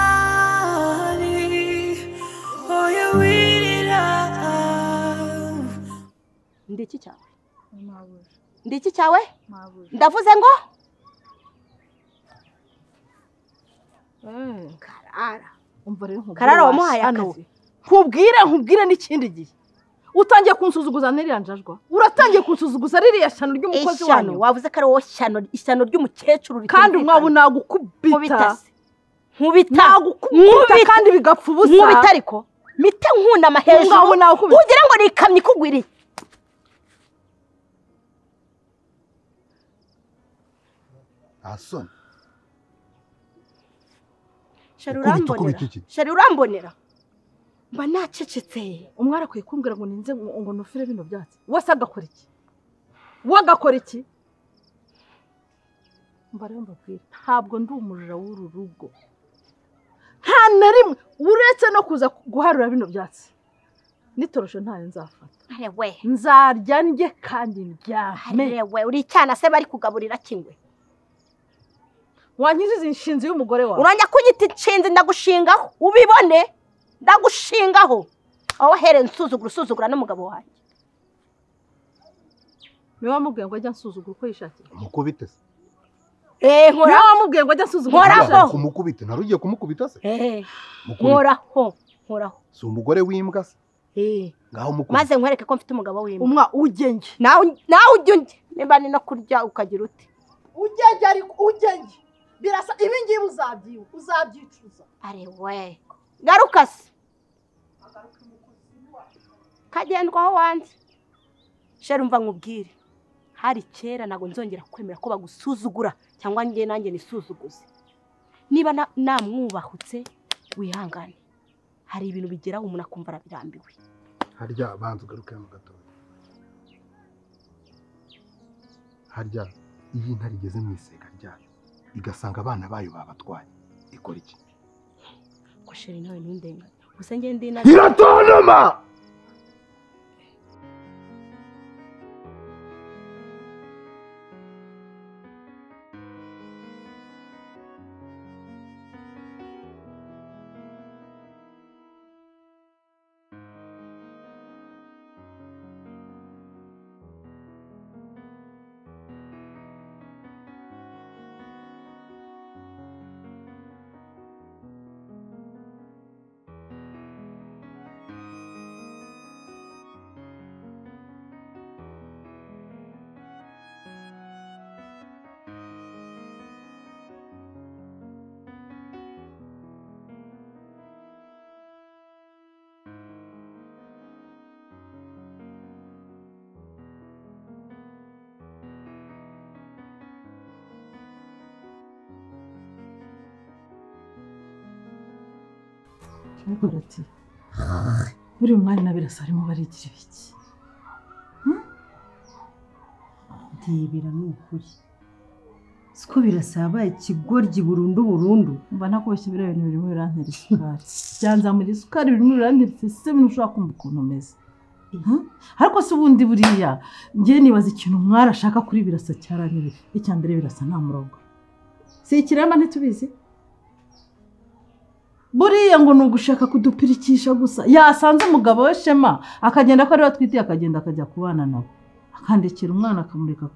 umwari oya wirira ndiki cyawe Mabura. ndiki cyawe Mabura. ndavuze ngo karara Umva rero nkubwire karara wamuhaye washano. akazi Nkubwire nkubwire n'ikindi gihe. Utangiye kunsuzuguza n'iriya njajwa. Uratangiye kunsuzuguza ririya shano ry'umukozi ishyano wanyu. wavuze ko ari wowe shyano ishyano ry'umukecuru Kandi ritumvikana. umwabu nagukubita. nkubita se. nkubita Nagukubita Nkubita. kandi bigapfa ubusa. nkubita ariko mite nkunama hejuru Umwabu nagukubita. ugira ngo ni ikamyo ikugwiriye nta soni shari Ukubita, urambonera ukubita iki? shari urambonera mba nacecetse Umwari akwiye kumbwira ngo ninze ngo ngo nufire bino byatsi. Wese agakora iki? We agakora iki? Umva rero mbabwire. Ntabwo ndi umujura w'uru rugo. Nta na rimwe uretse no kuza guharura bino byatsi. Nitoroshe ntayo nzafata. arewe nzarya ndye kandi ndyame arewe uri icyana se bari kugaburira kingwe wankiziza inshinzi y'umugore wawe urajya kunyita inshinzi ndagushingaho ubibone ndagushingaho aho wahereye usuzugura usuzugura n'umugabo wawe niwe wamubwiye ngo ajya ansuzugura uko yishakiye mukubite se eee niwe nkora wamubwiye ngo ajya ansuzugura uko Nkoraho. yishakiye Ntabwo kumukubita ntari ugiye kumukubita se eee mukubite nkoraho nkoraho si umugore w'imbwa se eee ngaho mukubite maze nkwereke ko mfite umugabo w'imbwa umwa ugenge nawe nawe ujya undya niba ni no kurya ukagira ute ugenge ariko ugenge birasa ibi ngibi uzabyiba uzabyicuza arewe garuka se kagendwaho wanze sheri umva nkubwire hari kera ntabwo nzongera kwemera ko bagusuzugura cyangwa njye nanjye nisuzuguze niba na- namwubahutse wihangane hari ibintu bigeraho umuntu akumva arabirambiwe harya banza ugaruke mu gatoya harya iyo inka rigeze mu isega ryayo igasanga abana bayo babatwaye ikora iki ko sheri nawe ntundenga gusa njye ndi na iratontoma ariko ati buri mwari na birasa barimo barigira ibiki ntibira ni ukuri siko birasabaye ikigoryi burundu burundu mba nakubeshye biriya bintu birimo birantera isukari byanzamura isukari birimo biranteretse ese bintu ushobora kumva ukuntu umeze Mhm. ariko se ubundi buriya njye nibaza ikintu umwari ashaka kuri birasa cyaraniwe icya mbere birasa nta murongo si ikirema ntitubizi buriya ngo ni ugushaka kudupirikisha gusa yasanze umugabo we shema akagenda ko ariwe atwitiye akagenda akajya kubana nabo akandikira umwana akamureka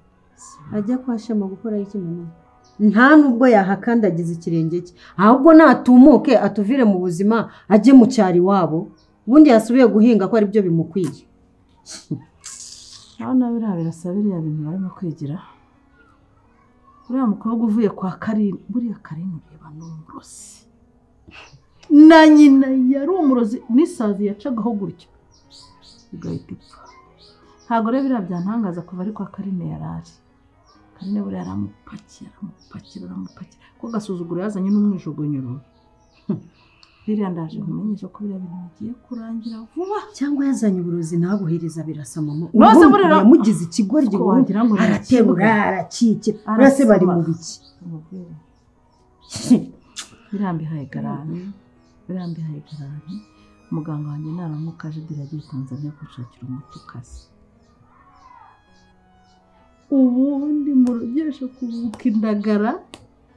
ajya kwa shema gukora iki mama nta nubwo yahakandagiza ikirenge cye ahubwo natumuke atuvire mu buzima ajye mu cyaro iwabo ubundi yasubiye guhinga ko aribyo bimukwiye nawe nawe biriya birasa biriya bintu barimo kwigira uriya mukobwa uvuye kwa karini buriya karini ureba ni umurozi na nyina yari umurozi n'isazi yacagaho gutya igahita ipfa ntabwo rero biriya byantangaza kuva ari kwa karine yari ari karine buriya aramupakira aramupakira aramupakira ko gasuzuguro yazanye n'umwijugunyiro biriya ndaje nkumenyesha ko biriya bintu bigiye kurangira vuba cyangwa yazanye uburozi nabuhereza birasa mama Rose ubundi burira- yamugize ikigoryi Ko burundu wagira ngo ni araterura ikibuga. arakike urase bari mu biki Umubyeyi. birambihaye garanti birambihaye garanti muganga wanjye naramuka aje biragiye tanzania gushakira umuti ukaze ubundi murogeshe kubuka indagara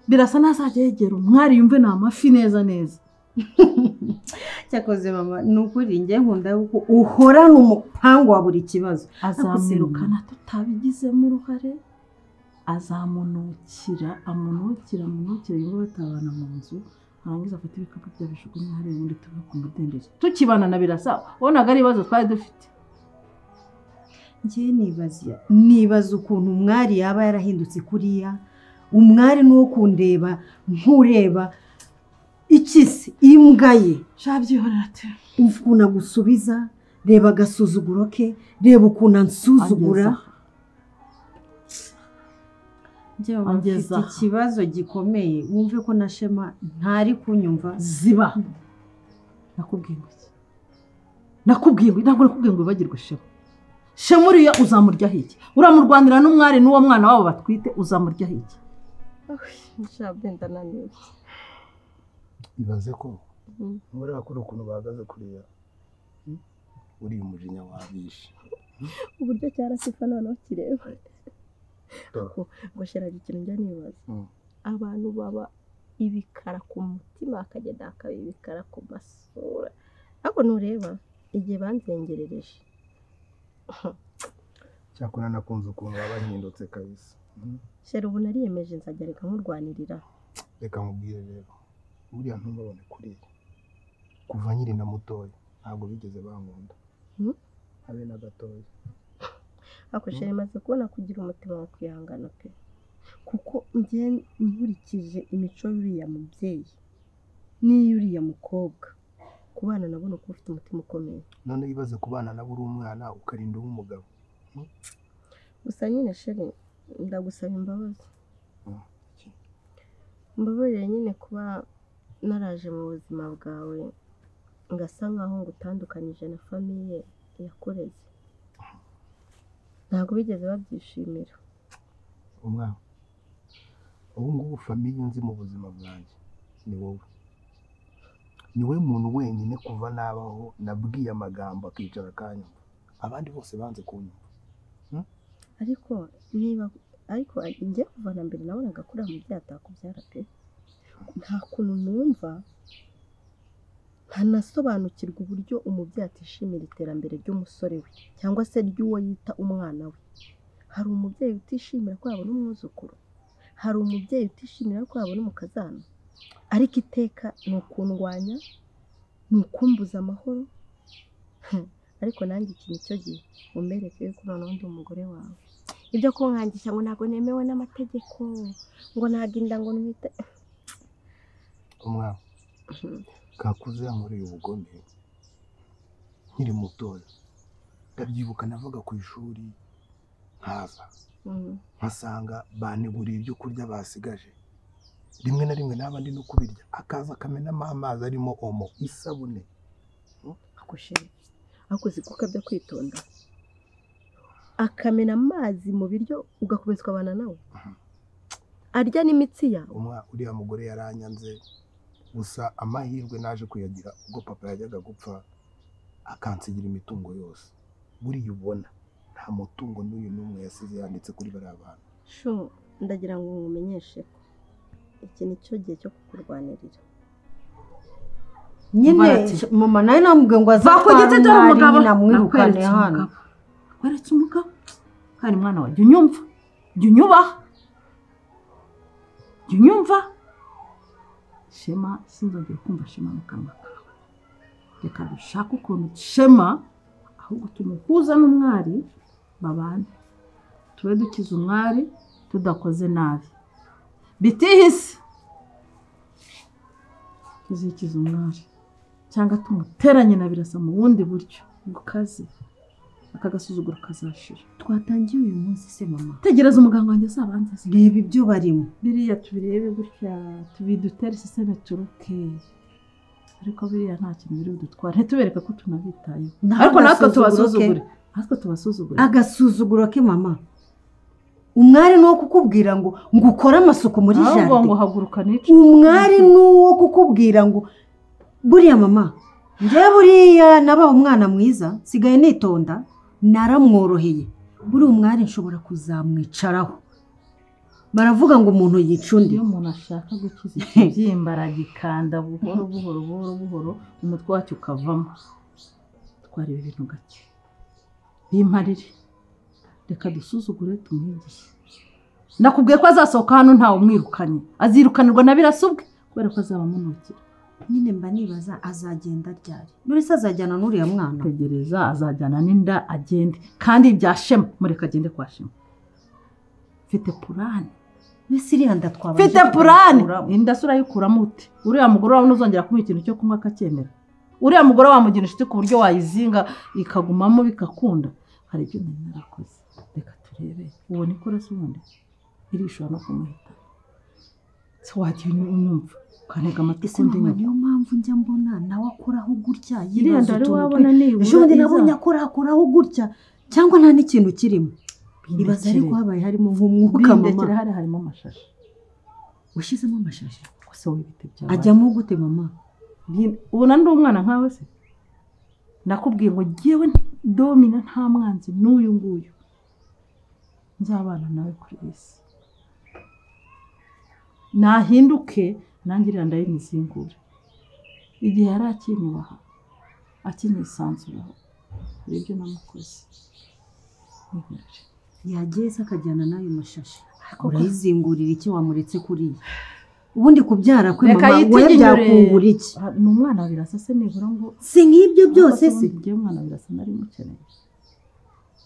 birasa n'azajya yegera umwari yumve ni amafi neza neza cyakoze mama ni ukuri njye nkunda yuko uhorana umupangu wa buri kibazo azamwirukana tutabigizemo uruhare azamunukira amunukira amunukira yumva batabana mu nzu arangiza afata ibikapu byabijugunye hariya ubundi tuve ku mudendezo tukibana na birasa wabonaga ari ibibazo twari dufite njye nibaza nibaza ukuntu umwari yaba yarahindutse kuriya umwari ni uwo kundeba nkureba ikisi imbwa ye shabyihorera te umva ukuntu agusubiza reba agasuzuguro ke reba ukuntu ansuzugura njye mama Ageza mfite aha. ikibazo gikomeye wumve ko na shema ntari kunyumva ziba nakubwiye ngo iki nakubwiye ngo ntabwo nakubwiye ngo wibagirwe shema shema uriya uzamuryaho iki uramurwanira n'umwari n'uwo mwana wabo batwite uzamuryaho iki ibaze ko Mm. muri bakora ukuntu bahagaze kuriya Mm? uriya umujinya wabishe uburyo cyarasifa noneho kireba Dore. ngo sheraga ikintu njya nibaza Mm. abantu baba ibikara ku mutima bakagenda bakaba ibikara ku masura ariko nureba igihe banzengerereje cyakora nakunze ukuntu baba bahindutse kabisa Mm. shera ubu nariyemeje nzajya reka nkurwanirira reka mubwire rero buriya ntumubone kuriya kuva nkiri na mutoya ntabwo bigeze bankunda Mm. habe na gatoya ariko shera imaze kubona kugira umutima wo kwihangana pe kuko njye nkurikije imico y'uriya mubyeyi n'iy'uriya mukobwa ku bana nabona uko ufite umutima ukomeye none yibaze ku bana nabo uri umwana ukarinda uba umugabo gusa nyine sheri ndagusaba imbabazi Mm. mbabarire nyine kuba naraje mu buzima bwawe ngasa nkaho ngutandukanyije na famiye yakureze ntabwo bigeze babyishimira umwana ubu ngubu famiye nzi mu buzima bwanjye ni wowe ni we muntu wenyine kuva nabaho nabwiye amagambo akicara akanyumva abandi bose banze kunyumva ariko niba ariko njye kuva na mbere nabonaga kuri mu byo atakubyara pe nta kuntu numva ntanasobanukirwa uburyo umubyeyi atishimira iterambere ry'umusore we cyangwa se ry'uwo yita umwana we hari umubyeyi utishimira ko yabona umwuzukuru hari umubyeyi utishimira ko yabona umukazana ariko iteka ni ukundwanya ni ukumbuza amahoro ariko nanjye iki nicyo gihe umbereke yuko noneho ndi umugore wawe ibyo kunkangisha ngo ntabwo nemewe n'amategeko ngo ntabwo inda ngo nwite umwana kakuze yankoreye ubugome nkiri mutoya ndabyibuka navaga ku ishuri nkaza Mm. nkasanga baneguriye ibyo kurya basigaje rimwe na rimwe naba ndi no kubirya akaza akamenamo amazi arimo omo isabune ako sheri ako uzi ko ukabya kwitonda akamena amazi mu biryo ugakomeza ukabana nawe arya n'imitsi yawe umwa uriya mugore yaranyanze gusa amahirwe naje kuyagira ubwo papa yajyaga gupfa akansigira imitungo yose buriya ubona nta mutungo n'uyu n'umwe yasize yanditse kuri bariya bantu sho ndagira ngo nkumenyeshe ko iki ni cyo gihe cyo kukurwanirira nyine Barati. mama nawe namubwiye ngo aze va ku giti dore kwa mwari, umugabo nyine amwirukane nakweretse hano umugabo nakweretse umugabo kandi mwana wawe jya unyumva jya unyubaha jya unyumva shema sinzongera kumva shema mu kanwa kawe reka dushake ukuntu shema ahubwo tumuhuza n'umwari babane tube dukize umwari tudakoze nabi bitihise tuzikize umwari cyangwa tumuteranye na birasa mu bundi buryo ngo kaze aka gasuzuguro kazashira twatangiye uyu munsi se mama tegereza umuganga wanjye azabanze azi. reba ibyo barimo biriya tubirebe gutya tubidutere siseme turuke ariko biriya nta kintu biri budutwara ntitubereka ko tunabitayeho Naho ariko natwe agasuzuguro ke. tubasuzugure natwe tubasuzugure agasuzuguro ke mama umwari ni uwo kukubwira ngo ngo ukore amasuku muri ahubwo ngo jaride haguruka nice umwari ni uwo kukubwira ngo buriya mama njye buriya nabaye umwana mwiza nsigaye nitonda naramworoheye buriya umwari nshobora kuzamwicaraho baravuga ngo umuntu yica undi iyo umuntu ashaka gukiza ikibyimba aragikanda buhoro buhoro buhoro buhoro umutwe wacyo ukavamo twareba ibintu gake bimparire reka dusuzugure tumwigishe nakubwiye ko azasohoka hano ntawe umwirukanye azirukanirwa na birasa ubwe kubera ko azaba amunukira nyine mba nibaza azagenda ryari none se azajyana n'uriya mwana tegereza azajyana n'inda agende kandi bya shema mureka agende kwa shema mfite purani mbese iriya nda twabanje mfite purani kuyikuramo. inda se urayikuramo ute uriya mugore wawe ntuzongera kumuha ikintu cyo kunywa akacyemera uriya mugore wamugira inshuti ku buryo wayizinga ikagumamo bigakunda hari ibyo nari narakoze reka turebe uwo nikora se ubundi irishobora no kumuhita se wagiye unyumva ukantega amatwi ese ukundi mama nyuma niyo mpamvu njya mbona nawe akoraho gutya iriya yibaza nda rero utuntu wabona twe- nibura ejo bundi nabonye iza- akora akoraho gutya cyangwa nta n'ikintu kirimo ibaza Bindekere. ariko habaye harimo nk'umwuka bindekere mama hari harimo amashashi washyizemo amashashi gusa w'ibiti byabaye ajyamo gute mama Nti- ubona ndi umwana nkawe se nakubwiye ngo ngewe domina nta mwanzi n'uyu nguyu nzabana nawe kuri iyi si nahinduke nanjye iriya ndayimuzingure igihe yari akinyubaha akinisanzuraho hari ibyo namukoze Nihorere. yagiye se akajyana n'ayo mashashi urayizingurira iki wamuretse kuriya ubundi kubyara kwe Reka mama we yitinyure. byakungura iki Ah, ni umwana birasa se nibura ngo si nk'ibyo byose se ngiye umwana birasa nari mukeneye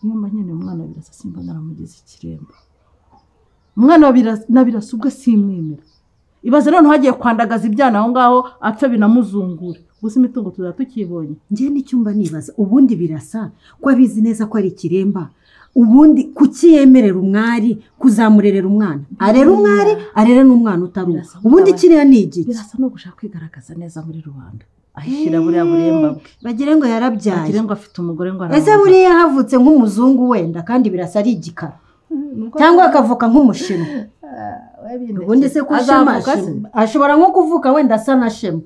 niyo mba nkeneye umwana birasa simba naramugize ikiremba umwana wa Birasa- na birasa ubwo simwemera ibaze noneho hagiye kwandagaza ibyana aho ngaho apfa binamuzungura gusa imitungo tuzaba tukibonye njye n'icyumba nibaza ubundi birasa ko abizi neza ko ari ikiremba ubundi kukiyemerera umwari kuzamurerera umwana arera umwari arere n'umwana utari uwe Birasa ubundi nk'abantu- kiriya ni igiki birasa no gushaka kwigaragaza neza muri rubanda ahishyira buriya buremba bwe bagire ngo yarabyaye agire ngo afite umugore ngo ese buriya havutse nk'umuzungu wenda kandi birasa ari igikara cyangwa akavuka nk'umushinwa ubundi se ko shema ashema- ashobora nko kuvuka wenda asa na shema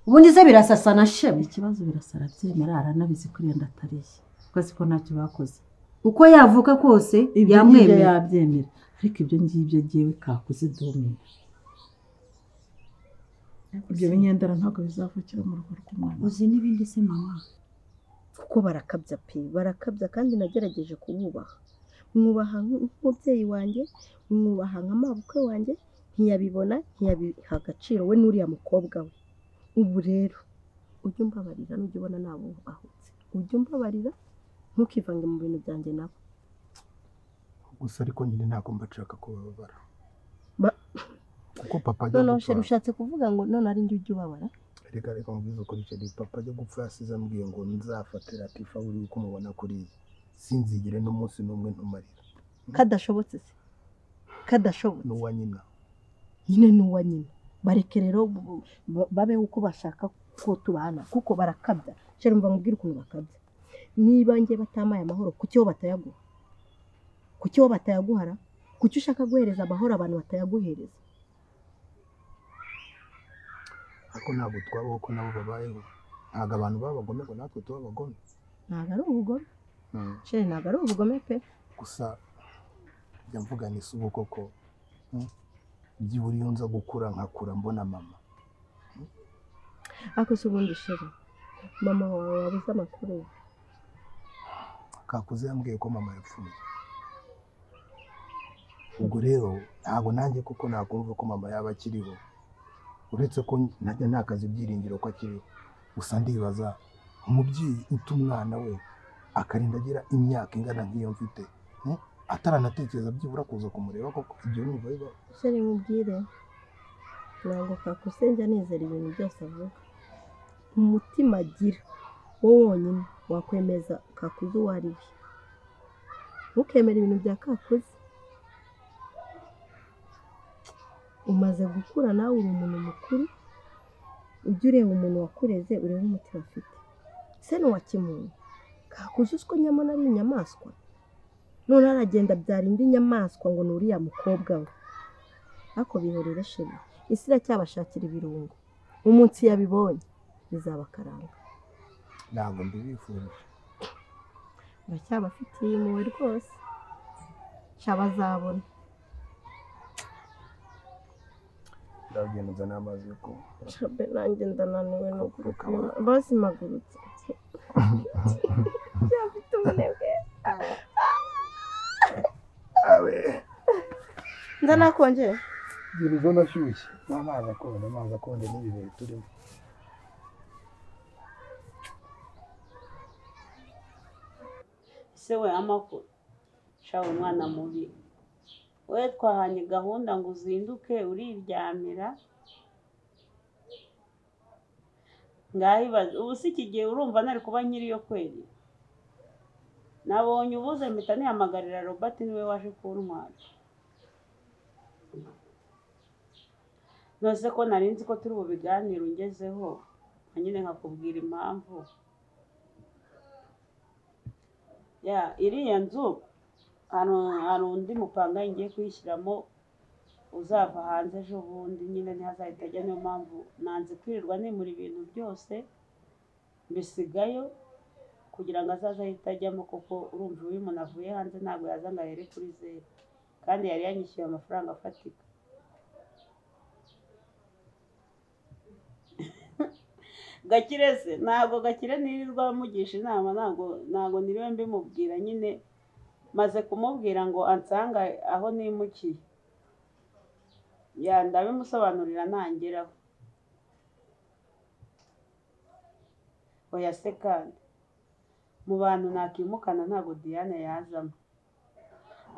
ubundi se birasa asa na shema ikibazo birasa arabyemera aranabizi ko iyo nda atari iye kuko azi ko ntacyo bakoze uko yavuka kose ibyo ngibyo yamwemera yabyemera ariko ibyo ngibyo agiye bikakuze domina ibyo binyendera ntabwo bizavukira mu rugo rw'umwana uzi n'ibindi se mama kuko barakabya pe barakabya kandi nagerageje kububaha mwubaha nk- nk'umubyeyi wanjye mwubaha nka mabukwe wanjye ntiyabibona ntiyabiha agaciro we n'uriya mukobwa we ubu rero ujye umbabarira n'ujya ubona nabo ahubutse ujye umbabarira ntukivange mu bintu byanjye nabo gusa ariko nyine ntabwo mba nshaka kubabara Ba- kuko papa ajya noneho sheri gupfa ushatse kuvuga ngo none ari njye ujya ubabara reka reka mubwize ukuri sheri papa ajya gupfa yasize ambwiye ngo nzafatira tifa buri uko umubona kuriya sinzigire n'umunsi n'umwe ntumarira kadashobotse se kadashobotse n'uwa nyina nyine n'uwa nyina bareke rero bu- bu- babe uko bashaka ko tubana kuko barakabya cyane mva mubwire ukuntu bakabya niba nge batamaye amahoro kuki bo batayaguha kuki bo batayaguhara kuki ushaka guhereza amahoro abantu batayaguhereza ariko ntabwo twabaho ko nabo babayeho ntabwo abantu babagome ngo natwe tuba abagome ntabwo ari ubugome cyane ntabwo ari ubugome pe gusa njya mvuga ni si ubu koko mm, byibura iyo nza gukura nkakura mbona mama ariko si ubundi sheri mama wawe wabuze amakuru ye. kakuze yambwiye ko mama yapfuye ubwo rero ntabwo nanjye kuko nakumva ko mama yaba akiriho uretse ko najya ntakaza ibyiringiro ko akiriho gusa ndibaza umubyeyi uta umwana we akarinda agira imyaka ingana nk'iyo mfite mm, ataranatekereza byibura kuza kumureba koko ibyo numva bibaho sheri mubwire ntabwo kakusenja nizera ibintu byose avuga umutima agira wo wonyine wakwemeza kakuzi uwo ari we ntukemere ibintu bya kakuzi umaze gukura nawe uri umuntu mukuru ujye ureba umuntu wakureze urebe umutima afite se n'uwakimuntu kakuzi uziko nyamara ari inyamaswa none aragenda abyara indi nyamaswa ngo ni uriya mukobwa we ariko bihorere shema isi iracyabashakira ibirungo umunsi yabibonye bizabakaranga ntabwo mbibifurije uracyabafitiye impuhwe rwose nshya bazabona ndagenda nzana amazi yo kunywa shabe nanjye ndananiwe no Ukaba- gupima bazimagurutse byafite ubunebwe abe ndanakonje ibintu zo nashyushye n'amazi akonje amazi akonje n'ibi bihe turimo se we amakuru shawe umwana mubi we twahanye gahunda ngo uzinduke uriryamira ngahibaze ubu si iki gihe urumva nari kuba nkiriyo kweli nabonye ubuze mpita nihamagarira robert niwe waje kuntwara nose ko nari nzi ko turi bubiganire ungezeho nka nyine nkakubwira impamvu ya iriya nzu hari hari undi mupanga ngiye kuyishyiramo uzava hanze ejo bundi nyine ntihazahita ajya niyo mpamvu nanze kwirirwa nimura ibintu byose mbisigayo kugira ngo azaze ahite ajyamo kuko urumva iyo umuntu avuye hanze ntabwo yaza ngo ahere kuri zeru kandi yari yanyishyuye amafaranga afatika gakire se ntabwo gakire nirirwa mugisha inama ntabwo ntabwo niriwe mbimubwira nyine maze kumubwira ngo ansanga aho nimukiye ya ndabimusobanurira ntangeraho oya se kandi mu bantu nakimukana ntabwo diane yazamo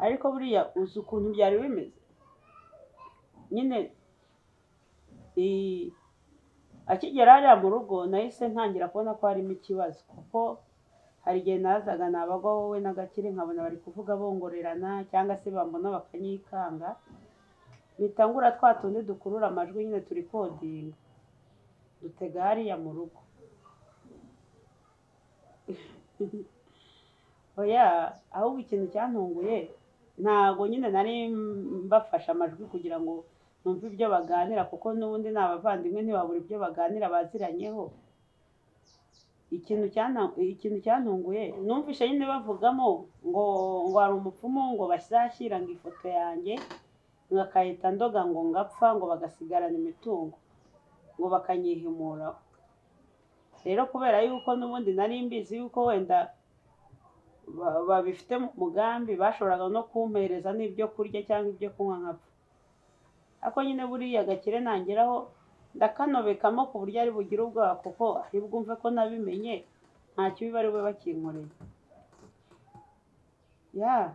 ariko buriya uzi ukuntu byari bimeze nyine iyi akigera hariya mu rugo nahise ntangira kubona ko harimo ikibazo kuko hari igihe nazaga nabagwa wowe n'agakire nkabona bari kuvuga bongorerana cyangwa se bambona bakanyikanga bitangura twa tundi dukurura amajwi nyine turi kodinga dutega hariya mu rugo oya ahubwo ikintu cyantunguye ntago nyine nari mbafashe amajwi kugira ngo numve ibyo baganira kuko n'ubundi ni abavandimwe ntibabura ibyo baganira baziranyeho ikintu cyana- ikintu cyantunguye numvishe nyine bavugamo ngo ngo hari umupfumu ngo bashyira ngo ifoto yanjye ngo akahita ndoga ngo ngapfa ngo bagasigarana imitungo ngo bakanyihimuraho rero kubera yuko n'ubundi nari mbizi yuko wenda ba- babifite mu mugambi bashoboraga no kumpereza n'ibyo kurya cyangwa ibyo kunywa nkapfa ariko nyine buriya gakire nangeraho ndakanobekamo ku buryo ari bugire ubwoba kuko ari bwumve ko nabimenye nta kibi bari bube bakinkoreye ya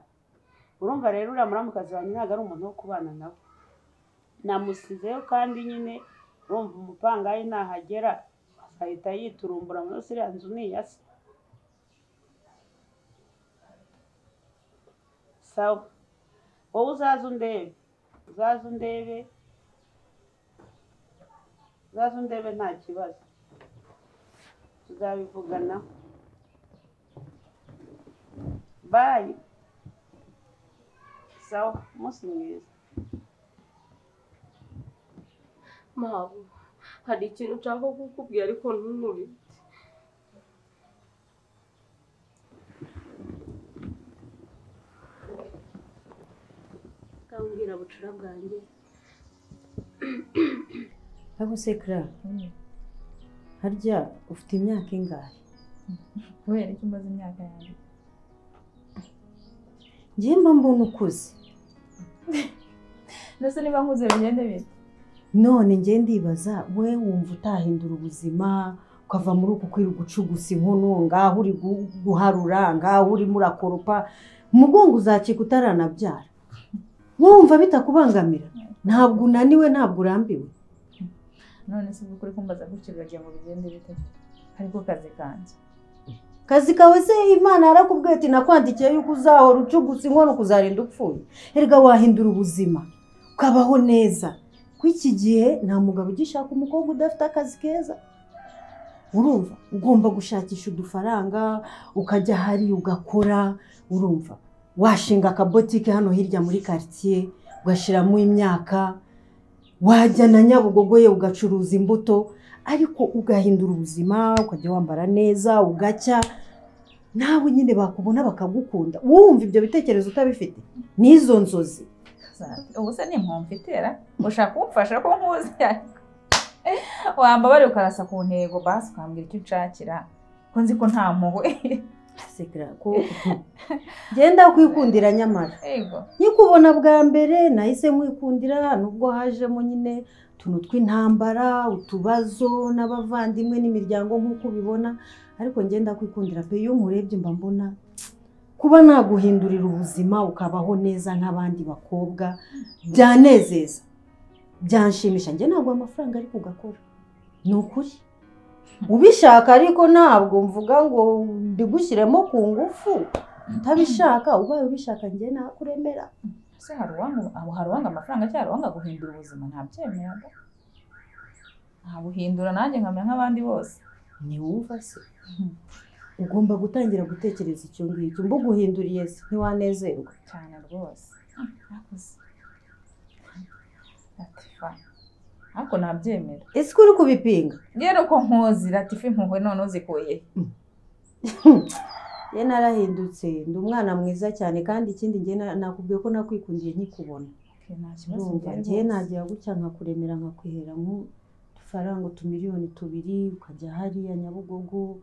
urumva rero uriya muramukazi wanjye ntabwo ari umuntu wo kubana nawe namusizeyo kandi nyine urumva umupangayi nahagera ahita yiturumbura muri iriya nzu ni iya se sawa wowe uzaze undebe uzaze undebe uzaze undebe nta kibazo tuzabivugana bayi sawa umunsi mwiza Mabu, hari ikintu nshaka kukubwira ariko ntumubite. Kambwira bucura bwanjye. Aho se Clara, harya ufite imyaka ingahe kubera ko imaze imyaka yanjye njye mba mbona ukuze ndetse niba nkuze bigende bite none njye ndibaza we wumva utahindura ubuzima ukava muri uku kwiri gucugusa inkono ngaho uri gu- guharura ngaho urimo urakoropa umugongo uzacika utaranabyara wowe wumva bitakubangamira ntabwo unaniwe ntabwo urambiwe none se by'ukuri kumbaza gutyo biragira ngo bigende bite ariko kazi kanjye kazi kawe se imana yarakubwiye ati nakwandikiye yuko uzahora ucugusa inkono kuzarinda upfuye erega wahindura ubuzima ukabaho neza ko iki gihe nta mugabo ugishaka umukobwa udafite akazi keza urumva ugomba gushakisha udufaranga ukajya ahari ugakora urumva washinga akabotike hano hirya muri karitsiye ugashyiramo imyaka wajya na nyabugogo ye ugacuruza imbuto ariko ugahindura ubuzima ukajya wambara neza ugacya nawe nyine bakubona bakagukunda wumva ibyo bitekerezo utabifite n'izo nzozi ubu se ni impamvu itera ushaka kumfasha ko nkuzi wambabare ukarasa ku ntego basi ukambwira icyo unshakira ko nzi ko nta mpuhwe sekera ko genda kwikundira nyamara yego nkikubona bwa mbere nahise nkwikundira nubwo hajemo nyine utuntu tw'intambara utubazo n'abavandimwe n'imiryango nk'uko ubibona ariko ngenda kwikundira pe iyo nkurebye mba mbona kuba naguhindurira ubuzima ukabaho neza nk'abandi bakobwa byanezeza byanshimisha njye ntabwo amafaranga ari kugakora ni ukuri ubishaka ariko ntabwo mvuga ngo mbigushyiremo ku ngufu utabishaka ubaye ubishaka njye nakuremera se hari uwanga abo hari uwanga amafaranga cyangwa hari uwanga guhindura ubuzima ntabyemera ntabuhindura nanjye nkamera nk'abandi bose ntiwumva se ugomba gutangira gutekereza icyo ngicyo mbuguhinduriye se ntiwanezerwa cyane rwose Mwakoze. latifa ariko ntabyemera ese ko uri kubipinga rero ko nkuzi latifa impuhwe none uzikuye ye narahindutse ndi umwana mwiza cyane kandi ikindi njye na- nakubwiye ko nakwikundiye nkikubona Okay, nta kibazo urumva mfite njye rwose. nagira gutya nkakuremera nkakwihera nk'udufaranga utumiliyoni tubiri ukajya hariya nyabugogo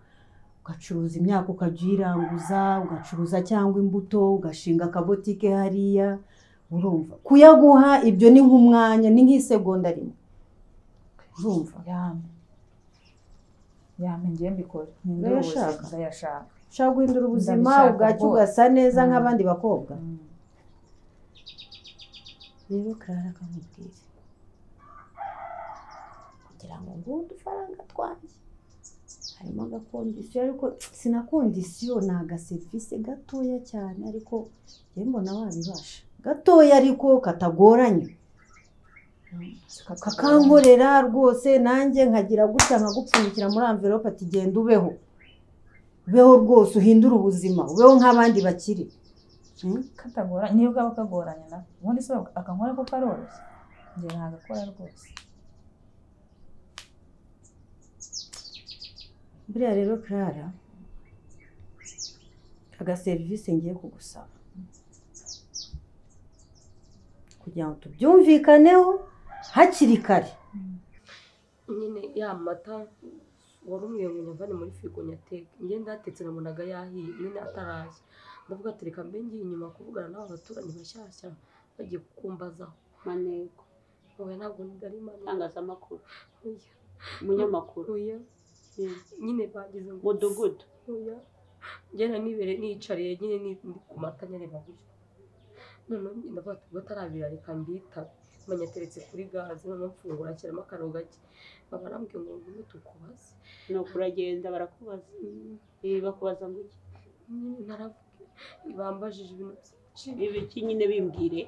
ugacuruza imyaka ukajya uyiranguza ugacuruza cyangwa imbuto ugashinga akabotike hariya urumva kuyaguha ibyo ni nk'umwanya ni nk'isegonda rimwe urumva yame yame ngiye mbikore Urayashaka? ndayashaka ushaka guhindura ubuzima Ndabishaka ubwacyo rwose. ugasa neza Mm. nk'abandi bakobwa rero karara akamubwira kugira ngo nguhe udufaranga twanjye harimo agakondisiyo ariko sinakondisiyo ni agaserivisi gatoya cyane ariko njye mbona wabibasha gatoya ariko katagoranye kakankorera rwose nanjye nkagira gutya nkagupfunyikira muri amverope ati genda ubeho ubeho rwose uhindure ubuzima ubeho nk'abandi bakiri Hmm? katagoranye niyo kaba kagoranye na ubundi se akankora ko karoroshye njye nagakora rwose buriya rero karara agaserivisi ngiye kugusaba kugira ngo tubyumvikaneho hakiri kare nyine ya mata wari umwenyuye avanye muri firigo nyateka ngenda yatetse nabonaga yahiye nyine ataraza ndavuga ati reka mbe ngiye inyuma kuvugana n'aba baturanyi bashyashya bagiye kukumbazaho maneko wowe ntabwo ndari mani itangazamakuru umunyamakuru oya Mm. nyine bagize ngo mudugudu oya ngenda nibere nicariye nyine ni- ndi ku mata nyine babuze noneho njye ndavuga ati ubwo atarabira reka mbitabe menya ateretse kuri gaze noneho mfungura ashyiramo akantu gake baba arambwiye ngo ngume tukubaze nuko uragenda barakubaza ibi bakubaza ngo iki nyine naravuga bambajije ibintu byinshi ibi iki nyine bimbwire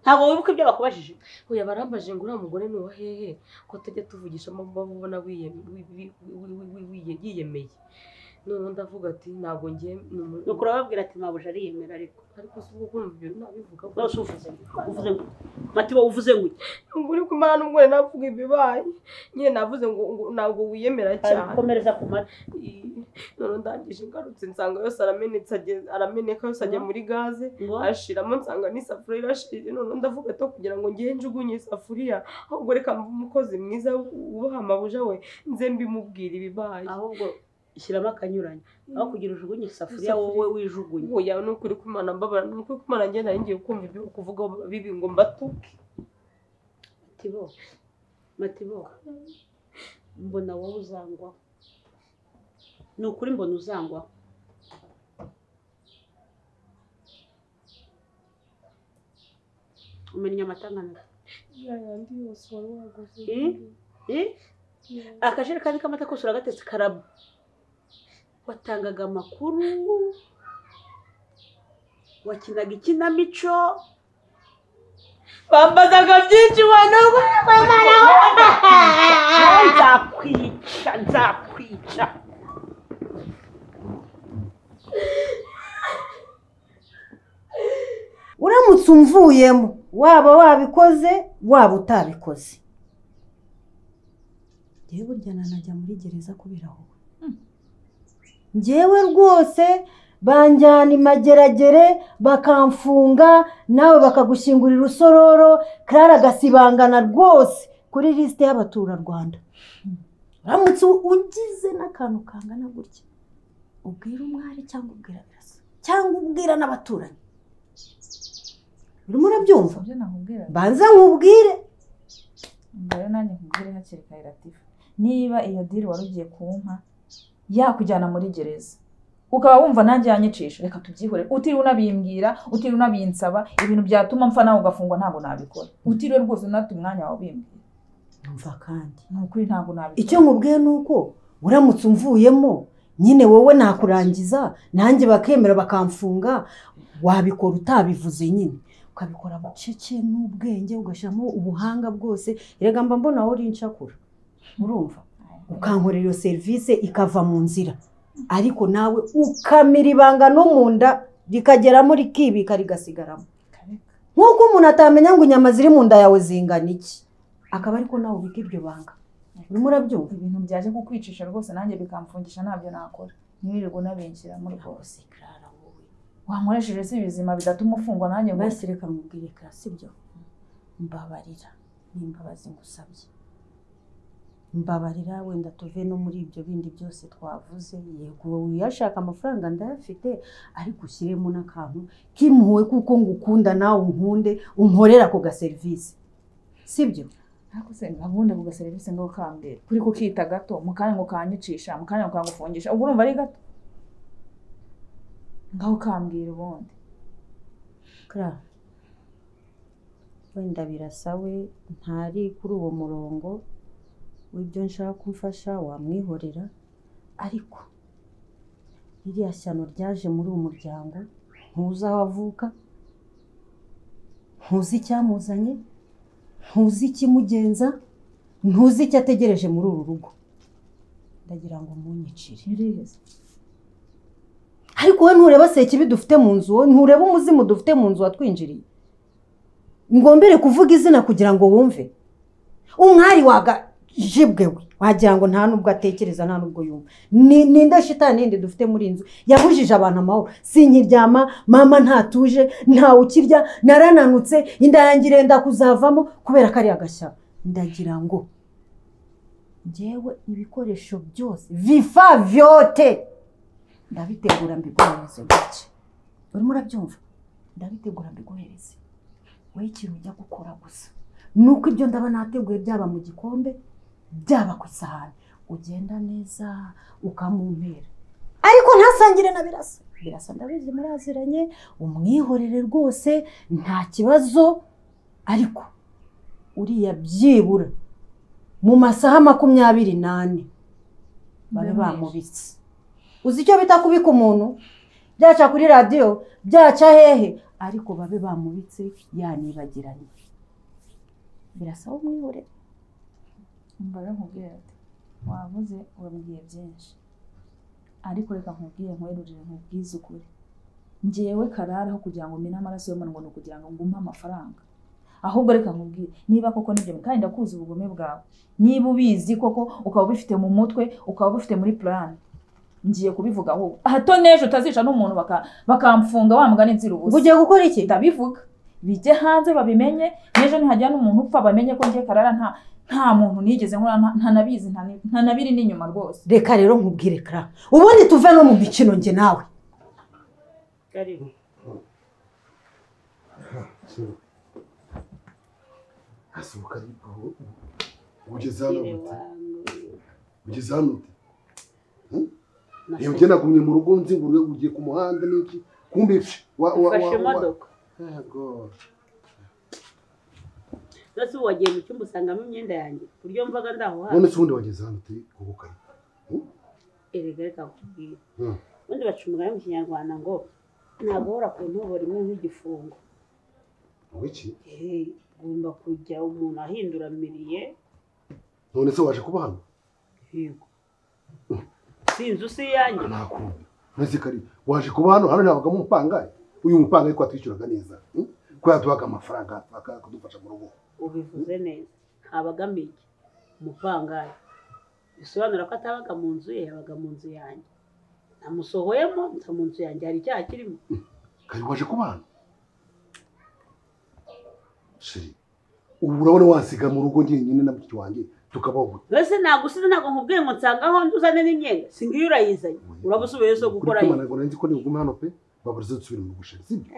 ntabwo wibuka ibyo bakubajije Oya barambaje ngo uriya mugore ni uwa hehe ko tujya tuvugishamo babona yiyemeye noneho ndavuga ati ntabwo ngiye ni umu- nuko urababwira ati mabuja ariyemera ariko ariko si ubwo kumva ibyo nabivuga rwose uvuze ngo iki? uvuze ngo iki? matiba uvuze ngo iki? uri kumara n'umugore navuga ibibaye nyine navuze ngo ngo ntabwo wiyemera cyane komereza ku mata I- noneho ndangije ngarutse nsanga yose aramenetse ageze- arameneka yose ajya muri gaze ngo ashiramo nsanga n'isafuriya irashirije noneho ndavuga ati kugira ngo ngiye njugunye isafuriya ahubwo reka mbe umukozi mwiza wubaha amabuja we nze mbimubwira ibibaye ahubwo shyiramo akanyuranye aho kugira ujugunye isafuriya wowe wijugunye oya ni ukuri kumana mbabara ni ukuri kumana njye nari ngiye kumva ibyo kuvuga bibi ngo mbatuke matibo matibo mbona wowe uzangwaho ni ukuri mbona uzangwaho umenya amata angana yayandi yose wari waguze Eh? Eh? akajerekani k'amata kose uragatetse karaba watangaga amakuru wakinaga ikinamico bambazaga byinshi wanubwo bamaraho nzakwica nzakwica uramutse umvuyemo waba wabikoze waba utabikoze njyewe burya nanajya muri gereza kubera wowe njyewe rwose banjyana imageragere bakamfunga nawe bakagushyingurira urusororo karara agasibangana rwose kuri lisite y'abaturarwanda uramutse ugize n'akantu kangana gutya ubwira umwari cyangwa ubwira birasa cyangwa ubwira n'abaturanyi urimo urabyumva ibyo nakubwira banza nkubwire mbere nanjye nkubwire hakiri kare latifa niba iyo diri wari ugiye kumpa yakujyana muri gereza ukaba wumva nanjye yanyicisha reka tubyihore utiriwe unabimbwira utiriwe unabinsaba ibintu byatuma mpfa nawe ugafungwa ntabwo nabikora utiriwe rwose unata umwanya wawe ubimbwira yumva kandi ni ukuri ntabwo nabikora icyo nkubwiye ni uko uramutse umvuyemo nyine wowe nakurangiza nanjye bakemera bakamfunga wabikora utabivuze nyine ukabikora bucece n'ubwenge ugashyiramo ubuhanga bwose erega mba mbona wowe uri inshakura urumva ukankorera iyo serivisi ikava mu nzira ariko nawe ukamira ibanga no mu nda rikageramo rikibika rigasigaramo nk'uko umuntu atamenya ngo inyama ziri mu nda yawe zingana iki akaba ariko nawe ubika iryo banga urimo urabyumva ibintu byaje kukwicisha rwose nanjye bikamfungisha ntabyo nakora ntiwirirwe unabinshyiramo rwose wankoresheje si ibizima bidatuma ufungwa nanjye ngo basi reka mubwire kara sibyo mbabarira ni imbabazi ngusabye mbabarira wenda tuve no muri ibyo bindi byose twavuze yego wowe uyashaka amafaranga ndayafite ariko ushyiremo n'akantu k'impuhwe kuko ngukunda nawe unkunde unkorera ako gaserivisi sibyo ariko se gahunda ku gaserivisi ngo kambere kuri kukita gato mu kanya ngo kanyicisha mu kanya ngo kagufungisha ubwo urumva ari gato ngaho kambwira ubundi kara wenda birasa we ntari kuri uwo murongo w'ibyo nshaka ko umfasha wamwihorera ariko ririya shyano ryaje muri uwo muryango ntuzi aho avuka ntuzi icyamuzanye ntuzi ikimugenza ntuzi icyo ategereje muri uru rugo ndagira ngo munyicire biriheze ariko wowe ntureba sekibi dufite mu nzu wowe ntureba umuzimu dufite mu nzu watwinjiriye ngombere kuvuga izina kugira ngo wumve umwari wagajibwe we wagira ngo nta n'ubwo atekereza nta n'ubwo yumva ni ni indashitani yindi dufite muri iyi nzu yabujije abantu amahoro sinkiryama mama ntatuje ntawe ukirya narananutse inda yanjye irenda kuzavamo kubera ko ari agashya ndagira ngo njyewe ibikoresho byose vifa vyote ndabitegura mbiguhereze gutya urimo urabyumva ndabitegura mbiguhereze wowe ikintu ujya gukora gusa ni uko ibyo ndaba nateguye byaba mu gikombe byaba ku isahani ugenda neza ukamumpera ariko ntasangire na birasa birasa ndabizi muraziranye umwihorere rwose nta kibazo ariko uriya byibura mu masaha makumyabiri n'ane babe bamubitse uzi icyo bita kubika umuntu byaca kuri radiyo byaca hehe ariko babe bamubitse yanibagiranye birasaba umwihorere mbara nkubwira ati wavuze wabwiye byinshi ariko reka nkubwire nkwerurire nkubwize ukuri ngewe karara aho kugira ngo mine amaraso y'umuntu ngo ni ukugira ngo ngumpe amafaranga ahubwo reka nkubwire niba koko nibyo kandi ndakuzi ubugome bwawe niba ubizi koko ukaba ubifite mu mutwe ukaba ubifite muri plan ngiye kubivuga ahubwo hato n'ejo utazica n'umuntu baka- bakamfunga wa mugani nzira ubusa ugiye gukora iki ndabivuga bijye hanze babimenye n'ejo nihajya n'umuntu upfa bamenye ko ngiye karara nta nta muntu nigeze nkora nta- ntanabizi nta- ntanabiri n'inyuma rwose reka rero nkubwire kara ubundi tuve no mu mikino njye nawe karibu gasohoka ariko ugeze hano kire ute wangu ugeze hano ute iyo Nafashe- ugenda nagumye mu rugo nzingurure ugiye ku muhanda n'iki kumbe ifi wa wa nafashe wa- wa- imodoka Yego. ndetse ubu wagiye mu cyumba usangamo imyenda yanjye ku buryo mvaga ndaho hafi none se ubundi wageze hano ute kugukaye erega reka nkubwire Hmm. ubundi baca umugani mu kinyarwanda ngo ntabwo ku ntobo rimwe nk'igifungo ngo iki Eh, ugomba kujya umuntu ahinduramiriye none se waje kuba hano yego sinzi usi iyanjye nakumva none kari waje kuba hano hano ntabagamo umupangayi uyu mupangayi ko yatwishyuraga neza hmm? ko yaduhaga amafaranga aka- akadufasha mu rugo ubivuze neza ntabagamo iki umupangayi bisobanura ko atabaga mu nzu ye yabaga mu nzu yanjye namusohoyemo nza mu nzu yanjye hari icyaha kirimo kari waje kubana sheri ubu urabona wasiga mu rugo njyenyine na mushiki wanjye tukabaho gute mbese nagusize ntabwo nkubwiye ngo nsangaho nduzane n'imyenda si ngiyo urayizanye urabusubiye so kuri gukora ye kumana ngo nanjye ko nigume hano pe babarize dusubire mu rugo sheri sibyo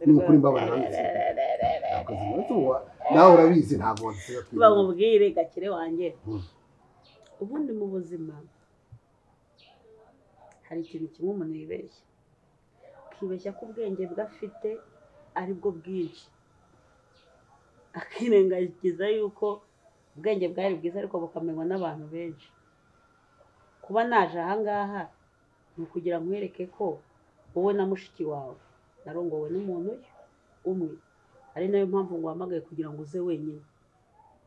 ni ukuri mbabara nanjye akazi nanjye wa- nawe urabizi ntabwo wadusubira tuba nkubwire gakire wanjye ubundi mu buzima hari ikintu kimwe umuntu yibeshya akibeshya ko ubwenge bwe afite ari bwo bwinshi akirengagiza yuko ubwenge bwari bwiza ariko bukamenywa n'abantu benshi kuba naje aha ngaha ni ukugira ngo nkwereke ko wowe na mushiki wawe narongowe n'umuntu umwe ari nayo mpamvu nguhamagaye kugira ngo uze wenyine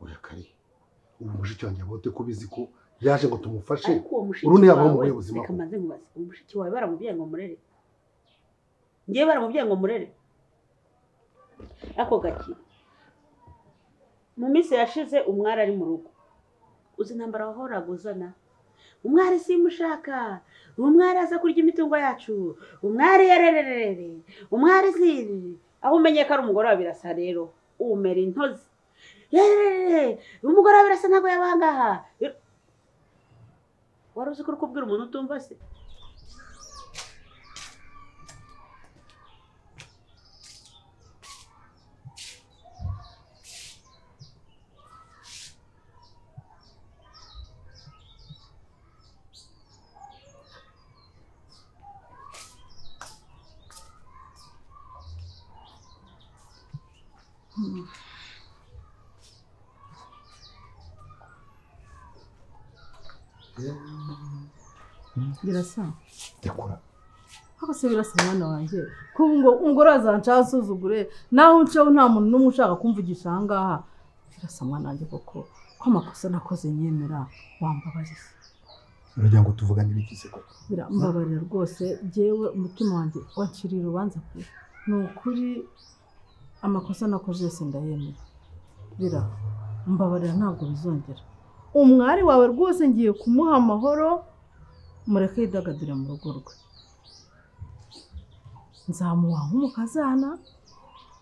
oya kari ubu mushiki wanjye abote ko ubizi ko yaje ngo tumufashe ariko uwo mushiki urundi yabaho mu wawe buyobozi reka makuru. mbanze nkubaze uwo mushiki wawe baramubwiye ngo murere ngewe baramubwiye ngo murere ako gakira mu minsi yashize umwari ari mu rugo uzi intambara wahoraga uzana umwari simushaka umwari aza kurya imitungo yacu umwari yarerererere umwari ziri aho umenye ko ari umugore wa birasa rero umera intozi yerererere umugore wa birasa ntabwo yabangaha wari uzi ko uri kubwira umuntu utumva se birasa Ndakura. ariko se birasa mwana wanjye ko ngo umugore azanca asuzugure naho unceho nta muntu n'umwe ushaka kumvugisha aha ngaha birasa mwana wanjye koko ko amakosa nakoze nyemera wambabarira uragira ngo tuvugane ibigize koko birambabarira rwose jyewe umutima wanjye wanciriye urubanza pe ni ukuri amakosa nakoze yose ndayemera bira mbabarira ntabwo bizongera umwari wawe rwose ngiye kumuha amahoro mureke yidagadure mu rugo rwe nzamuha nk'umukazana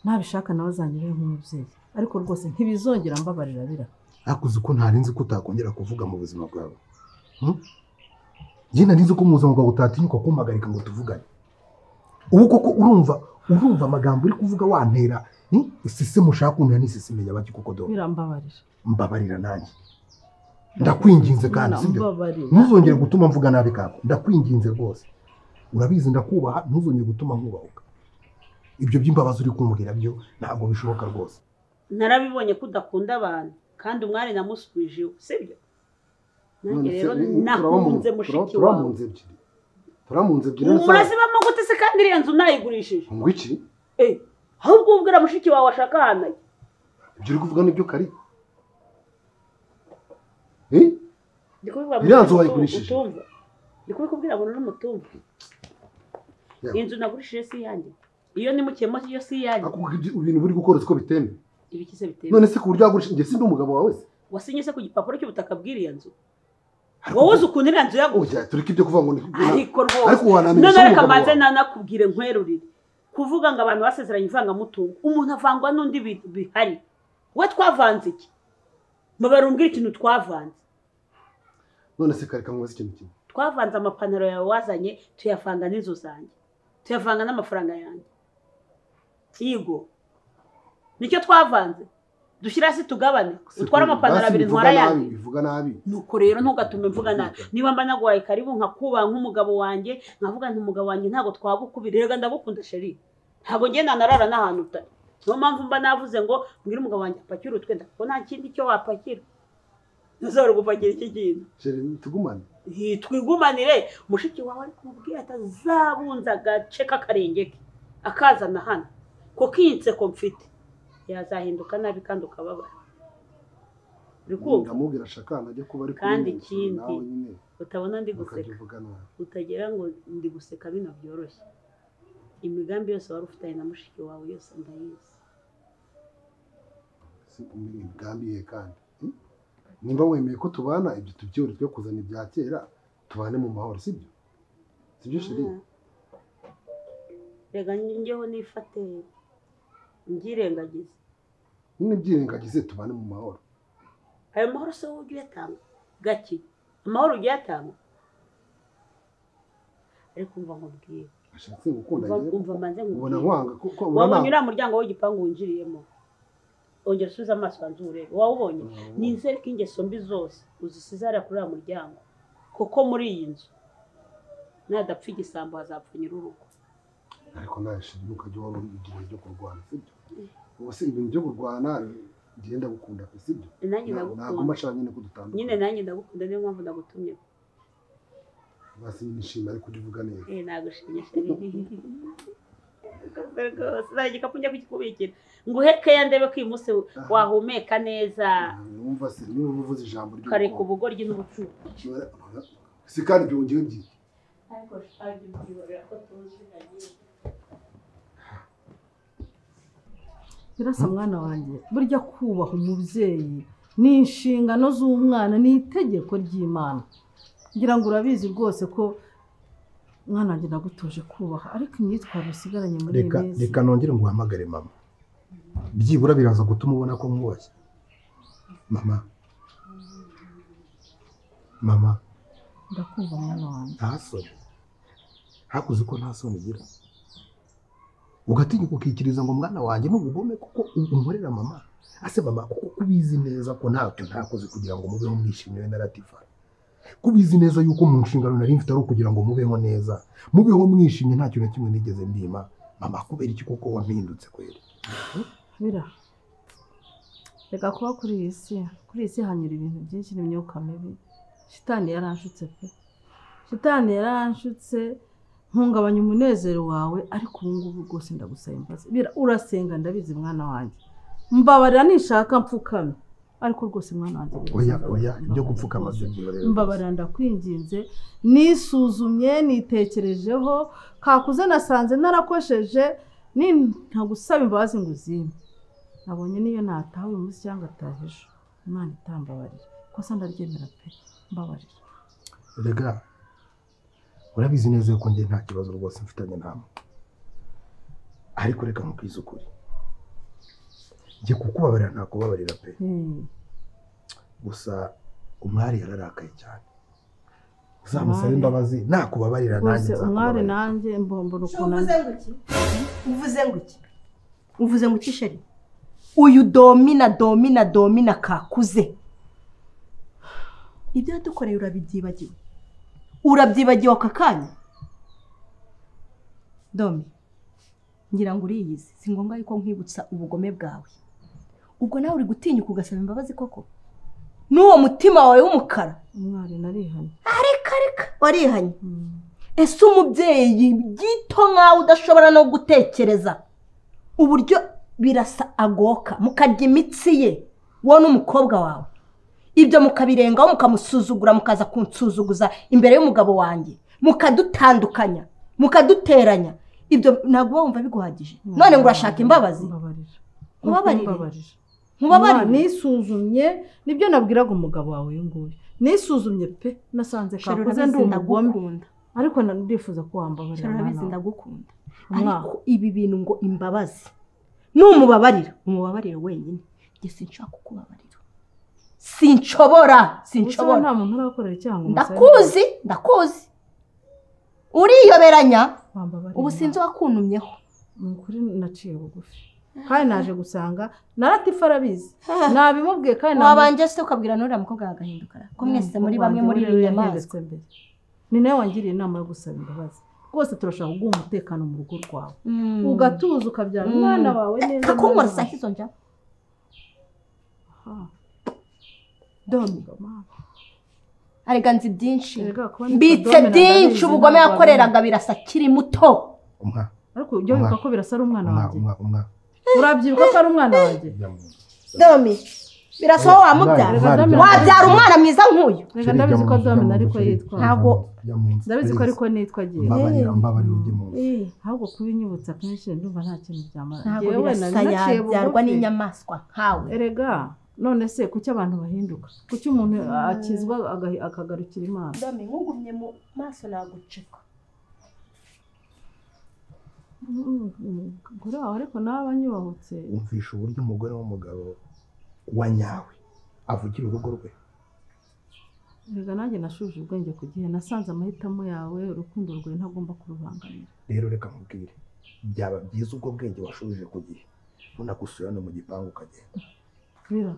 nabishaka nawe azanyure nk'umubyeyi ariko rwose ntibizongera mbabarira bira ariko uzi ko ntari nzi ko utakongera kuvuga mu buzima bwawe Hmm? njye nari nzi ko mu buzima bwawe utatinyuka kumpagarika ngo tuvugane ubu koko urumva urumva amagambo uri kuvuga wantera hmm? isisi mushaka kuntera n'isisi menya baki kuko do birambabarira mbabarira nanjye ndakwinginze kandi Mwana, sibyo mbabarira. ntuzongere gutuma mvuga nabi kako ndakwinginze rwose urabizi ndakubaha ntuzongere gutuma nkubahuka ibyo by'imbabazi uri kumbwira byo ntabwo bishoboka rwose narabibonye ko udakunda abantu kandi umwari namusubije iwe sibyo None nanjye se, rero ni- ni- nakunze turaba mu- turaba- turaba mushiki mu wawe nzu ebyiri turaba mu nzu ebyiri ubu none se- murazibamo gute se kandi iriya nzu nayigurishije ngo iki Eh, ahubwo ubwira mushiki wawe ashaka ahantu ajya ibyo uri kuvuga nibyo kari Eh? ndi kubivuga ngo Iriya nzu uri wayigurishije? utumva ndi kubikubwira ngo n'umutumva Ya. inzu nagurishije si iyanjye iyo nimukiyemo yo si iyanjye Ako ibyo- ibintu buri gukora uzi ko bitemewe ibikize biteye none se ku buryo wagurisha njye sindi umugabo wawe se wasinye se ku gipapuro cy'ubutaka bw'iriya nzu wowe uzi ukuntu iriya nzu yaguze oya tureke ibyo kuvuga ngo ni ariko ariko rwose wanamenya none se reka umugabo mbanze wawe? nanakubwire nkwerurire kuvuga ngo abantu basezeranye ivangamutungo umuntu avangwa n'undi bi- bihari we twavanze iki mubare umbwire ikintu twavanze none se kare kamubaze ikintu kimwe twavanze amapantaro yawe wazanye tuyavanga n'inzu zanjye tuyavanga n'amafaranga yanjye yigo nicyo twavanze dushyira hasi tugabane Se utware kuri- amapantaro basi abiri bivuga ntwara nabi, ayandi bivuga nabi nuko rero ntugatume mvuga nabi niba mba naguhaye karibu nkakubaha nk'umugabo wanjye nkavuga nti umugabo wanjye ntabwo twabukubira rega ndagukunda sheri ntabwo njye nanarara n'ahantu utari niyo mpamvu mba navuze ngo mbwire umugabo wanjye apakire utwenda kuko nta kindi cyo wapakira ntuzabure gupakira iki kintu Sheri, tugumane Hi, twigumanire mushiki wawe ari kumubwira ati azabunza agace k'akarenge ke akazana hano kuko iyi nseko mfite yazahinduka nabi kandi ukababara uri kumva ndamubwira ashaka ahantu ajya kuba ari kumwe Kandi nawe, ikindi, nawe nyine utabona ndi bakajya guseka uvuga nabi utagira ngo ndi guseka bino byoroshye imigambi yose wari ufitanye na mushiki wawe yose ndayizi si imigambi ye kandi Hmm? nimba wemeye ko tubana ibyo tubyore twe kuzana ibya kera tubane mu mahoro sibyo sibyo sheri rega njyeho nifate mbyirengagize nyine byirengagize tubane mu mahoro ayo mahoro se wowe ujya uyatanga gake amahoro ujya uyatanga ariko umva nkubwire ashatse gukunda umva njyewe umva manze ubona nkubwire nkwanga kuko wabonye urana uriya muryango w'igipangu winjiriyemo ongera usubize amaso hanze urebe wawubonye nizere ko ingeso mbi zose uzisize hariya kuri uriya muryango kuko muri iyi nzu nadapfa igisambo hazapfa nyir'urugo ariko nawe sheri ntukajya wari igihe byo kurwana sibyo ubu si ibintu byo kurwana ngenda gukunda pe sibyo nanjye ntabwo ndagukunda mashaka nyine ko nyine dutandukanye nanjye ndagukunda niyo mpamvu ndagutumye basi nyine nishimye ariko ujye uvuga neza Eh, nagushimye rwose nta gikapu njya kukikubikira nguhe keya ndebe ko uyu munsi wahumeka neza numva se niba uvuze ijambo ukareka ry'urukundo ubugoryi n'ubucucu si kandi byongeye byinshi ariko shaje byihorera ko tuziranye birasa mwana wanjye burya kubaha umubyeyi ni inshingano z'umwana ni itegeko ry'imana ngira ngo urabizi rwose ko mwana wanjye nagutoje kubaha ariko imyitwarire usigaranye muri iyi reka minsi reka nongere nguhamagare mama byibura biraza gutuma ubona ko mwubashye mama mama ndakumva mwana wanjye nta soni hakuze ko nta soni ugira ugatinya ukikiriza ngo mwana wanjye ni ubugome kuko umurera mama ase mama kuko kubizi neza ko ntacyo ntakoze kugira ngo mubeho mwishimiwe na latifa kubizi neza yuko mu nshingano nari mfite ari ukugira ngo mubeho neza mubeho mwishimye nta kintu na kimwe nigeze mbima mama kubera iki kuko wampindutse kweli bira reka kuba kuri iyi si kuri iyi si hanyura ibintu byinshi n'imyuka mibi shitani yaranshutse pe shitani yaranshutse ntungabanya umunezero wawe ariko ubu ngubu rwose ndagusaba imbabazi bira urasenga ndabizi mwana wanjye mbabarira nishaka mfukame ariko rwose mwana wanjye biraza oya oya ndaguha ibyo imbabazi gupfukama rwose. byo byihorera mbabarira ndakwinginze nisuzumye nitekerejeho kakuze nasanze narakosheje ni ntagusaba imbabazi ngo uzimpe nabonye niyo nataha uyu munsi cyangwa ataha ejo imana itambabarira kosa ndaryemera pe mbabarira rega urabizi neza yuko njye nta kibazo rwose mfitanye namwe ariko reka nkubwize ukuri njye kukubabarira ntakubabarira pe Hmm. gusa umwari yararakaye cyane uzamusabe imbabazi nakubabarira nanjye rwose umwari nzakubabarira. nanjye mbombona ukuntu uvuze ari- ngo iki uvuze ngo iki uvuze ngo ukisheri uyu domina domina domina kakuze ibyo yadukoreye urabibyibagiwe urabyibagiwe aka kanya domi ngira ngo uriyizi si ngombwa yuko nkwibutsa ubugome bwawe ubwo nawe uri gutinyuka ugasaba imbabazi koko n'uwo mutima wawe w'umukara umwari narihanye warihanye ese umubyeyi gito nkawe udashobora no gutekereza uburyo birasa agoka mukarya imitsi ye wowe n'umukobwa wawe ibyo mukabirengaho mukamusuzugura mukaza kunsuzuguza imbere y'umugabo wanjye mukadutandukanya mukaduteranya ibyo ntabwo uba wumva biguhagije none ngo urashaka imbabazi mbabarira Nkubabarire? Mbabarire. Mwa, nkubabarire nisuzumye nibyo nabwiraga umugabo wawe uyu nguyu nisuzumye pe nasanze Sheri, kakuze urabizi ndi umugome ndagukunda ariko na- ndifuza ko wambabarira Sheri, mwana urabizi wawe. ndagukunda Mwa, ariko ibi bintu ngo imbabazi numubabarira umubabarire wenyine njye sinshobora kukubabarira sinshobora ubusabe sinshobora nta muntu urakorera icyaha ngo umusabe imbabazi. ndakuzi ndakuzi uriyoberanya Wambabarira, ubu sinzi wakuntumyeho ni ukuri naciye bugufi kandi naje gusanga naratifa arabizi nabimubwiye kandi namuzi- wabanje se ukabwira n'uriya mukobwa agahindukara ko mwese muri bamwe muri Wanjye iyo we nyamaswa yahindutse mbere. ni nawe wangiriye inama yo gusaba imbabazi rwose turashaka kuguha umutekano mu rugo rwawe Mm. ugatuza ukabyara Mm. umwana wawe neza Pfa kunkora mwana saa wawe. hizo njya Aha. domi Mama, arega nzi byinshi erega kuba nitwa mbitse Domina byinshi ndabizi, ubugome ntabwo yakoreraga birasa akiri muto umwa abimenye. ariko ibyo wibuka ko birasa ari umwana umwa wanjye umwa umwa urabyibuka ko ari umwana wanjye ujya mu nzu. domi birasa Umwana, wowe wamubyara umwana, Wabyara ujya mu nzu. wabyara umwana mwiza nk'uyu reka Sheri, ndabizi ujya ko mu nzu, ujya mu nzu, domina ariko Sheri, yitwara ujya mu nzu, Ntabwo- ujya mu nzu, ndabizi ko please. ariko nitwa agiye mbabarira mbabarira ujye mu nzu. ahubwo kubinyibutsa kenshi ndumva nta kintu byamara ntabwo Njyewe birasa nari naciye yabyarwa bugufi. n'inyamaswa nkawe erega none se kuki abantu bahinduka kuki umuntu akizwa agahi- akagarukira imana ndami nkugumye mu maso nagucika umugore wawe ariko nawe anyubahutse wumvisha uburyo umugore w'umugabo wa nyawe avugira urugo rwe rega nanjye nashuje ubwenge ku gihe nasanze amahitamo yawe urukundo rwawe ntagomba kurubangamira rero reka nkubwire byaba byiza ubwo bwenge washubije ku gihe unagusura no mu gipangu ukagenda rero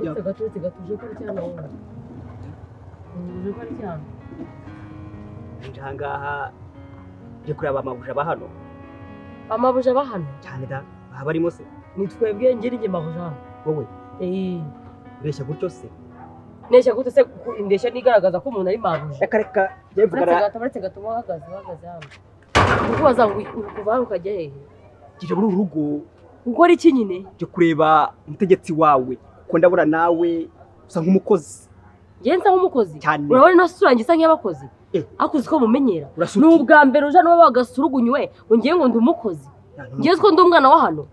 gatutse gatutse gatuje ko aryamye wowe gatuje ko aryamye nje ahangaha nje kureba amabuja aba hano amabuja aba hano cyane da haba arimo se ni twebwe ngira njye mabuja hano wowe Eh, ureshya gutyo se ndeshya gute se ku- indeshya ntigaragaza ko umuntu ari mabuja reka reka njye uretse mvugana gato uretse gato uba uhagaze uhagaze hano uri kubaza ngo uri kuva hano ukajya hehe nje muri uru rugo gukora iki nyine nje kureba umutegetsi wawe kuko ndabona nawe usa nk'umukozi njye nsa nk'umukozi cyane urabona ino sura njye isa nk'iy'abakozi Eh. ariko uzi ko mumenyera urasuti ni ubwa mbere uje hano wabaye agasurugunywe ngo ngiye ngo ndi umukozi ngiye ko ndi umwana wa hano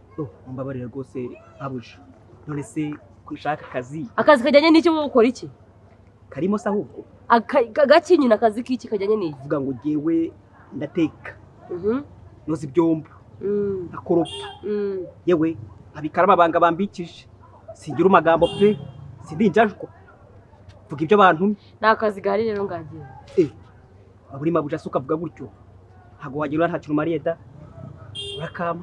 mbabarira rwose mabuja none se ko ushaka akazi akazi kajyanye n'iki wowe ukora iki karimo se ahubwo Aka- ka- gaki nyine akazi k'iki kajyanye n'iki uvuga ngo ngewe ndateka Mhm. noza ibyombo Mm, ndakoropa mm. yewe abikara amabanga bambikije singira amagambo pe sindinjajwa vuga ibyo bantumye ni akazi gahari rero ngagiye aburi mabuja se ukavuga gutyo ntabwo wagira ura nta kintu umariye da urakama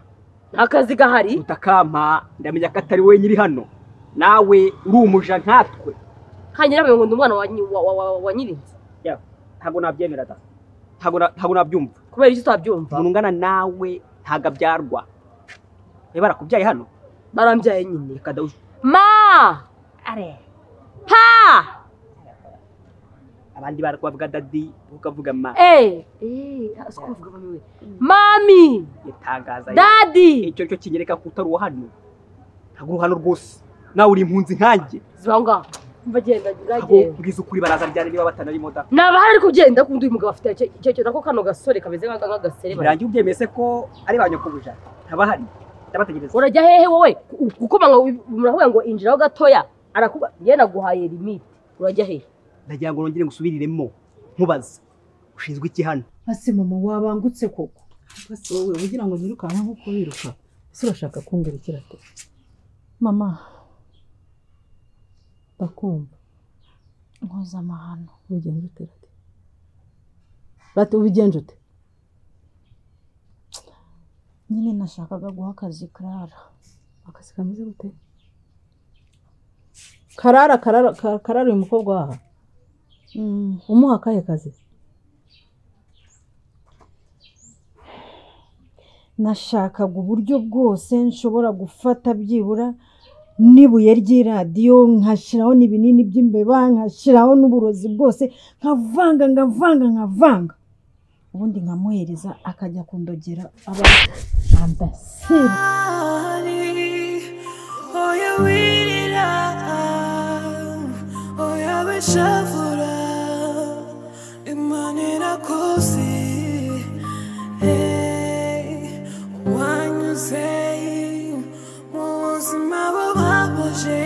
ni akazi gahari utakampa ndamenya ko atari wowe nyiri hano nawe uri umuja nkatwe hanyura ngo ndi umwana wa nyi- wa- wa- wa- wa nyirinzi ntabwo nabyemera da ntabwo na- ntabwo nabyumva kubera iki utabyumva umuntu ungana nawe ntabwo abyarwa niba barakubyaye hano barambyaye nyine reka da ma Are, pa abandi barakubavuga dadi wowe ukavuga ma eh eh si ko bavuga bamwe mami yatangaza dadi icyo cyo kinyereka ko utari uwo hano ntabwo uri hano rwose nawe uri impunzi nkanjye ziba ngaho mva genda ntabwo genda mbwiza ukuri baraza ryari niba batanarimo da naba hari kugenda kundi uyu mugabo afite icyo- icyo kintu ako kano gasore kameze nk'aka- nk'agaserebanya birangiye ubyemeye se ko ari ba nyokobuja ntabahari ndabategereza urajya hehe wowe Ku- gukomanga muravuga ngo injiraho gatoya arakuba ye naguhaye limite urajya hehe ndagira ngo nongere ngusubiriremo nkubaze ushinzwe iki hano Ase mama wabangutse koko basi wowe ugira ngo nyirukanke nk'uko wiruka ese urashaka kungarukira ate mama bakumva nkoza amahano ubigenje ute rate rate ubigenje ute nyine nashakaga guha akazi karara akazi kameze gute karara karara ka- karara uyu mukobwa waha Mm, umuha akahe kazi nashakaga uburyo bwose nshobora gufata byibura n'ibuye ry'iradiyo nkashyiraho n'ibinini by'imbeba nkashyiraho n'uburozi bwose nkavanga nkavanga nkavanga ubundi nkamuhereza akajya kundogera aba ambaseri Oya wiri oya bishavura imana irakoze Hey, wanyuze mu buzima bubabaje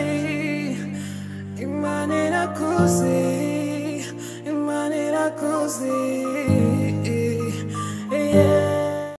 imana irakoze imana irakoze